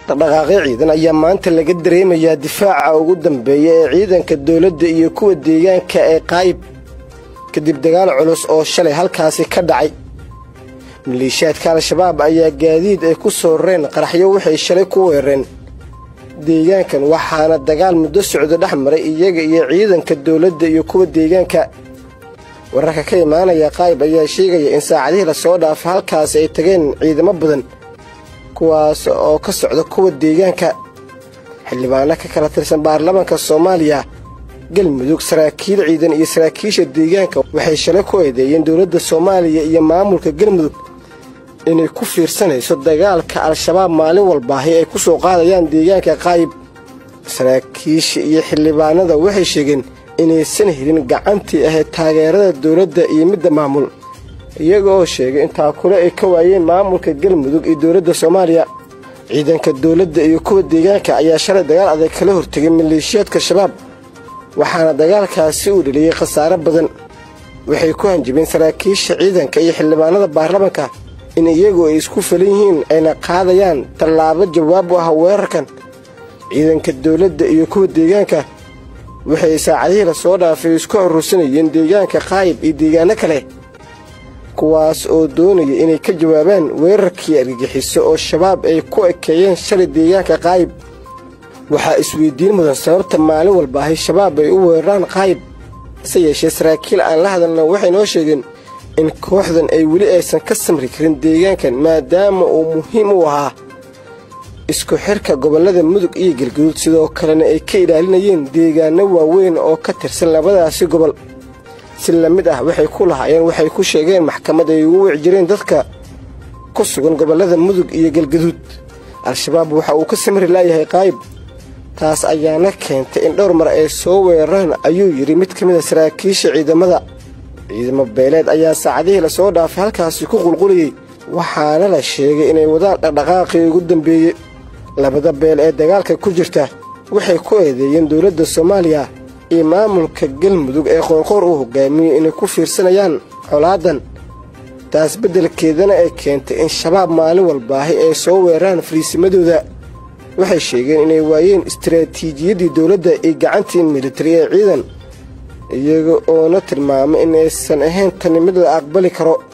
dhaqdhaqaaqyo ciidan ayaa maanta laga dareemayaa difaaca ugu dambeeya ee ciidanka dowladda iyo kuwa deegaanka ee qaayib kadib dagaal culus oo shalay halkaasi ka dhacay maleeshiyaadka al-shabaab ayaa gaadiid ay ku soo rareen qaraxyo waxay shalay ku weerareen deegaankan waxaana dagaal muddo socdo dhex maray iyaga iyo ciidanka dowladda iyo kuwa deegaanka wararka ka imaanaya qaayib ayaa sheegaya in saacadihii lasoo dhaafay halkaasi ay tageen ciidamo badan kuwaas oo ka socda kuwa deegaanka xildhibaano ka kala tirsan baarlamaanka soomaaliya galmudug saraakiil ciidan iyo saraakiisha deegaanka waxay shalay ku eedeeyeen dowladda soomaaliya iyo maamulka galmudug inay ku fiirsanayso dagaalka al-shabaab maalin walbaahi ay ku soo qaadayaan deegaanka qaayib saraakiisha iyo xildhibaanada waxay sheegeen inaysan helin gacantii ahayd taageerada dowladda iyo midda maamul iyaga oo sheegay in taakule ay ka waayeen maamulka galmudug iyo dowladda soomaaliya ciidanka dowladda iyo kuwa deegaanka ayaa shalay dagaal adag kala hortegay maleeshiyaadka shabaab waxaana dagaalkaasi uu dheliyey khasaare badan waxay ku hanjabeen saraakiisha ciidanka iyo xildhibaanada baarlamanka in iyagu ay isku falan yihiin ayna qaadayaan tallaabo jawaab u ah weerarkan ciidanka dowladda iyo kuwa deegaanka waxay saacadihii lasoo dhaafay isku urursanayeen deegaanka qaayib iyo deegaano kale kuwaas oo doonaya inay ka jawaabaan weerarkii argagixiso oo shabaab ay ku ekeeyeen shalay deegaanka qaayib waxaa isweydiin mudan sababta maalin walbaahi shabaab ay u weeraraan qaayib hase yeeshee saraakiil aan la hadalna waxay noo sheegeen in kooxdan ay weli aysan ka samri karin deegaankan maadaama uu muhiim u ahaa isku xirka gobollada mudug iyo galguduud sidoo kalena ay ka ilaalinayeen deegaano waaweyn oo ka tirsan labadaasi gobol si la mid ah waxay ku lahaayeen waxay ku sheegeen maxkamad ay ugu wici jireen dadka ku sugan gobollada mudug iyo galguduud al-shabaab waxa uu ka samri laayahay qaayib taas ayaana keentay in dhowr mar ay soo weeraraan ayuu yidhi mid ka mid a saraakiisha ciidamada ciidamo beeleed ayaa saacadihii lasoo dhaafay halkaasi ku qulqulayey waxaana la sheegay inay wadaan dhaqdhaqaaqii ugu dambeeyey labada beel ee dagaalka ku jirta waxay ku eedeeyeen dowladda soomaaliya iyo maamulka galmudug ee qoorqoor uu hogaamiyey inay ku fiirsanayaan colaadan taas beddelkeedana ay keentay in shabaab maalin walbaahi ay soo weeraraan fariisimadooda waxay sheegeen inay waayeen istaraatiijiyaddii dowladda iyo gacantii militari ee ciidan iyaga oona tilmaamay in aysan ahayn tani mid la aqbali karo